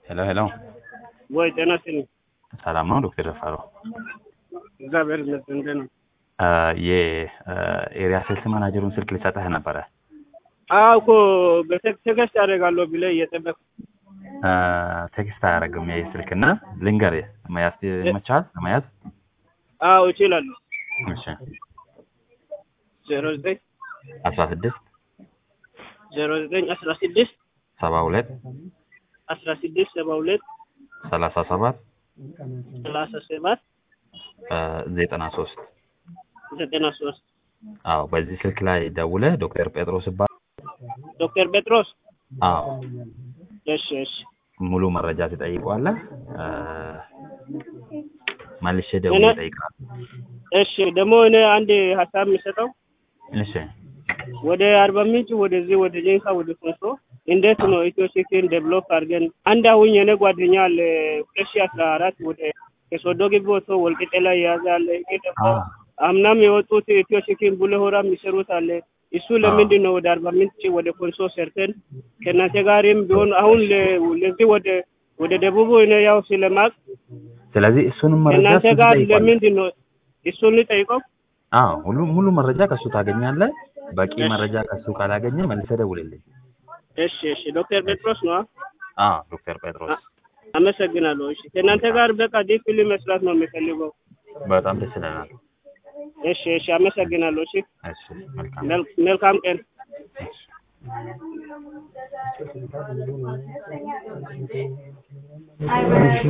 ሄሎ ሄሎ፣ ወይ ጤና ይስጥልኝ። ሰላም ነው ዶክተር ደፋረው? እግዚአብሔር ይመስገን። እንዴት ነው? የኤሪያ ሴልስ ማናጀሩን ስልክ ልሰጥህ ነበረ። አዎ እኮ በቴክስት አደርጋለሁ ብለህ እየጠበቅኩ ቴክስት አያደርግም ይህ ስልክ እና ልንገርህ፣ መያዝ ይመችሃል ለመያዝ? አዎ እችላለሁ። እሺ ዜሮ ዘጠኝ አስራ ስድስት ዜሮ ዘጠኝ አስራ ስድስት ሰባ ሁለት አስራ ስድስት ሰባ ሁለት ሰላሳ ሰባት ሰላሳ ሰባት ዘጠና ሶስት ዘጠና ሶስት አዎ በዚህ ስልክ ላይ ደውለህ ዶክተር ጴጥሮስ ይባላል። ዶክተር ጴጥሮስ አዎ እሺ እሺ ሙሉ መረጃ ትጠይቀዋለህ። መልሼ ደውዬ እጠይቅሃለሁ። እሺ ደግሞ እኔ አንድ ሀሳብ የሚሰጠው እሺ ወደ አርባ ምንጭ ወደዚህ ወደ ጄንሳ ወደ ኮንሶ እንዴት ነው ኢትዮ ቴክን ዴቨሎፕ አድርገን አንድ አሁን የኔ ጓደኛ አለ ሁለት ሺህ አስራ አራት ወደ ከሶዶ ግቢ ወጥቶ ወልቂጤ ላይ የያዘ አለ። ይሄ ደግሞ አምናም የወጡት ኢትዮ ቴክን ቡሌ ሆራ የሚሰሩት አለ። እሱ ለምንድን ነው ወደ አርባ ምንጭ ወደ ኮንሶ ሰርተን ከእናንተ ጋርም ቢሆን አሁን ለ- ለዚህ ወደ ወደ ደቡቡ እኔ ያው ስለማቅ ስለዚህ እሱንም መረጃ ከእናንተ እሱ ጋር ትጠይቀዋለህ። ለምንድን ነው እሱን ልጠይቀው? አዎ ሁሉ ሙሉ መረጃ ከሱ ታገኛለህ። በቂ መረጃ ከሱ ካላገኘ መልሰህ ደውልልኝ። እሺ እሺ ዶክተር ጴጥሮስ ነው። አዎ ዶክተር ጴጥሮስ አመሰግናለሁ። እሺ ከእናንተ ጋር በቃ ዲፕሊ መስራት ነው የሚፈልገው። በጣም ደስ ይለናል። እሺ እሺ አመሰግናለሁ። እሺ እሺ መልካም መል- መልካም ቀን። እሺ